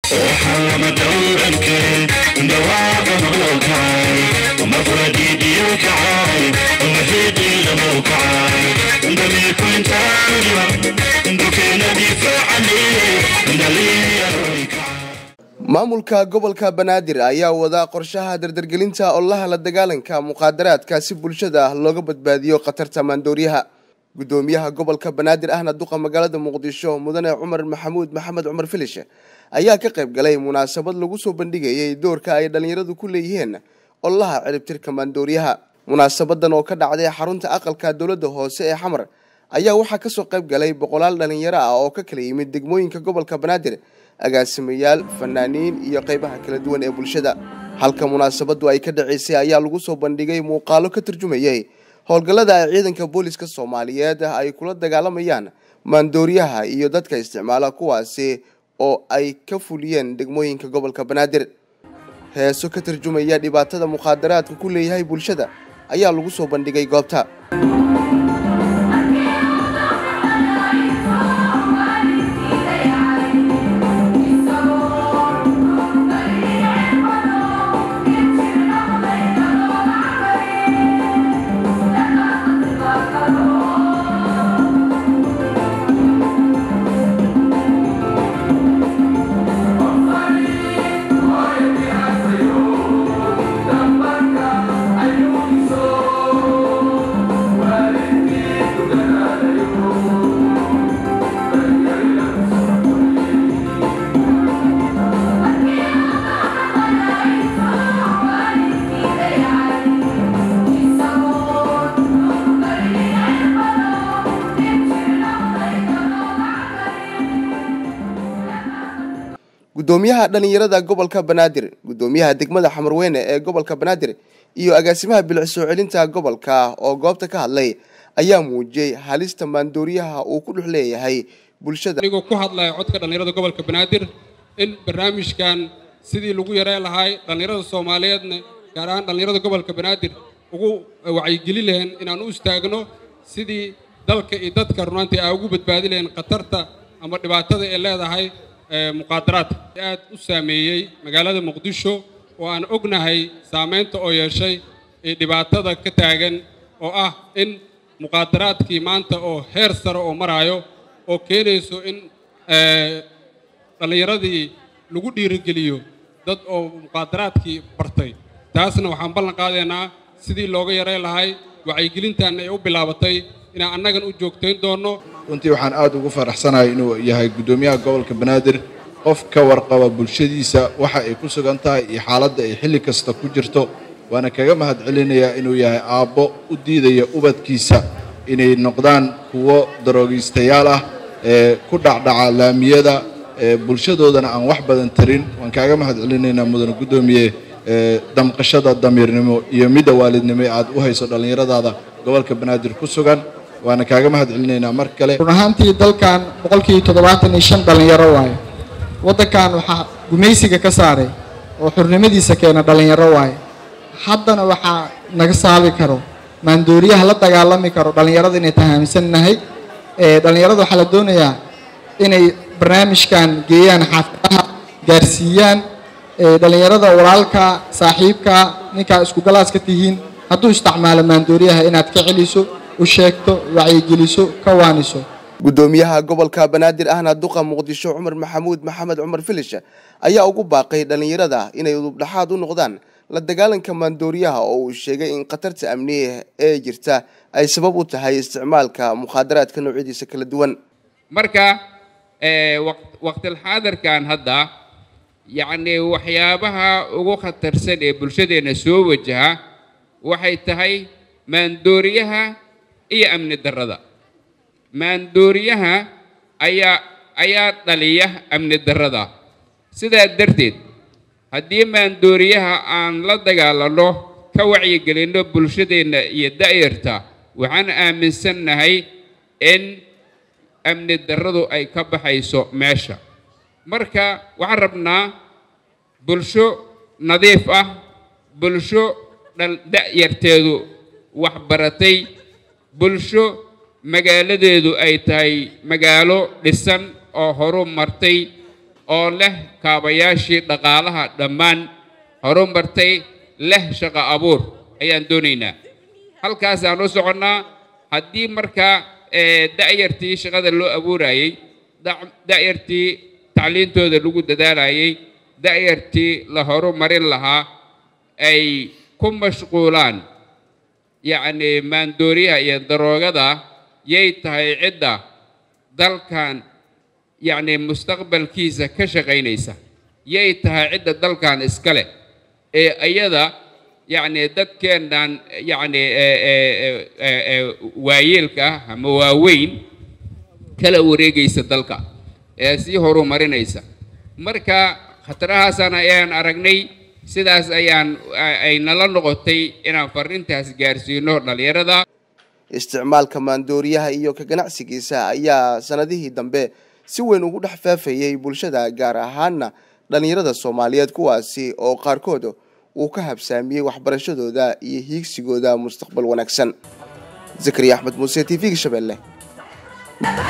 maamulka gobolka banaadir ayaa wadaa qorshaha dardargelinta ololaha la dagaalanka muqaadaraadka si bulshada looga badbaadiyo khatarta maandooriyaha gudoomiyaha gobolka banaadir ahna duqa magaalada muqdisho mudane cumar maxamuud maxamed cumar filish ayaa ka qayb galay munaasabad lagu soo bandhigayay doorka ay dhallinyaradu ku leeyihiin ololaha ciribtirka maandooriyaha munaasabadan oo ka dhacday xarunta aqalka dowladda hoose ee xamar ayaa waxaa kasoo qayb galay boqolaal dhallinyaro ah oo ka kala yimid degmooyinka gobolka banaadir agaasimayaal fanaaniin iyo qaybaha kala duwan ee bulshada halka munaasabadu ay ka dhaceysay ayaa lagu soo bandhigay muuqaalo ka turjumayay howlgallada ay ciidanka booliska soomaaliyeed ay kula dagaalamayaan maandooriyaha iyo dadka isticmaala kuwaasi oo ay ka fuliyeen degmooyinka gobolka banaadir heeso ka turjumaya dhibaatada mukhaadaraadka ku leeyahay bulshada ayaa lagu soo bandhigay goobta gudoomiyaha dhallinyarada gobolka banaadir gudoomiyaha degmada xamarweyne ee gobolka banaadir iyo agaasimaha bilic soo celinta gobolka oo goobta ka hadlay ayaa muujiyey halista maandooriyaha uu ku dhex leeyahay bulshada anigoo ku hadlaya codka dhallinyarada gobolka banaadir in barnaamijkan sidii lagu yareen lahay dhallinyarada soomaaliyeedna gaar ahaan dhallinyarada gobolka banaadir ugu wacyigeli lahayn inaan u istaagno sidii dalka iyo dadka runaantii aa ugu badbaadi lahayn khatarta ama dhibaatada ay leedahay muqaadaraadka aad u saameeyey magaalada muqdisho oo aan ognahay saamaynta oo yeeshay ee dhibaatada ka taagan oo ah in muqaadaraadkii maanta oo heer sare oo maraayo oo keenayso in dhallinyaradii lagu dhiirigeliyo dad oo muqaadaraadkii bartay taasna waxaan ballan qaadaynaa sidii looga yareyn lahay wacyigelintaanna ay u bilaabatay inaan annagan u joogtayn doonno runtii waxaan aad ugu faraxsanahay inuu yahay guddoomiyaha gobolka banaadir qof ka warqaba bulshadiisa waxa ay ku sugan tahay iyo xaaladda ay xilli kasta ku jirto waana kaga mahad celinayaa inuu yahay aabbo u diidaya ubadkiisa inay noqdaan kuwo daroogiistayaal ah ee ku dhacdhaca laamiyada ee bulshadoodana aan wax badan tarin waan kaaga mahad celinaynaa mudane guddoomiye damqashada damiirnimo iyo midda waalidnimo ee aad u hayso dhallinyaradaada gobolka banaadir ku sugan waana kaaga mahad celinaynaa mar kale run ahaantii dalkan boqolkii toddobaatan iyo shan dhallinyaro waaye waddankan waxaa gumaysiga ka saaray oo xurnimadiisa keena dhallinyaro waaye haddana waxaa naga saabi karo maandooriyaha la dagaalami karo dhallinyarada inay tahaamsannahay dhallinyarada waxaa la doonayaa inay barnaamijkan geeyaan xaafadaha gaarsiiyaan dhallinyarada walaalka saaxiibka ninkaa isku galaaska tihiin hadduu isticmaalo maandooriyaha inaad ka celiso u sheegto wacyigeliso ka waaniso gudoomiyaha gobolka banaadir ahna duqa muqdisho cumar maxamuud maxamed cumar filish ayaa ugu baaqay dhallinyarada inay udubdhaxaad u noqdaan la dagaalanka maandooriyaha oo uu sheegay in khatarta amniya ee jirta ay sabab u tahay isticmaalka mukhaadaraadka noocyadiisa kala duwan marka waqtilxaadirkan hadda yacni waxyaabaha ugu khatarsan ee bulshadeenna soo wajaha waxay tahay maandooriyaha iyo amni darrada maandooriyaha ayaa ayaa dhaliya amni darrada sidaa darteed haddii maandooriyaha aan la dagaalanno ka wacyigelinno bulshadeenna iyo da'yarta waxaan aaminsannahay in amni darradu ay ka baxayso meesha marka waxaan rabnaa bulsho nadiif ah bulsho da'yarteedu waxbaratay bulsho magaaladeedu ay tahay magaalo dhisan oo horu martay oo leh kaabayaashii dhaqaalaha dhammaan horumartay leh shaqo abuur ayaan doonaynaa halkaasaan u soconnaa haddii markaa da'yartii shaqada loo abuurayey da'yartii tacliintooda lagu dadaalayey da'yartii la horumarin lahaa ay ku mashquulaan yacni maandooriyaha iyo daroogada yay tahay cidda dalkan yacni mustaqbalkiisa ka shaqaynaysa yay tahay cidda dalkan iska leh ee iyada yacni dadkeennan yacni waayeelka ah ama waaweyn kala wareegaysa dalka ee sii horumarinaysa marka khatarahaasaan ayaan aragnay sidaas ayaan ay nala noqotay inaan farrintaas gaarsiino dhallinyarada isticmaalka maandooriyaha iyo ka ganacsigiisa ayaa sanadihii dambe si weyn ugu dhex faafayey bulshada gaar ahaana dhallinyarada soomaaliyeed kuwaasi oo qaarkood uu ka habsaamiyey waxbarashadooda iyo hiigsigooda mustaqbal wanaagsan zakariya axmed muuse t v-ga shabeelle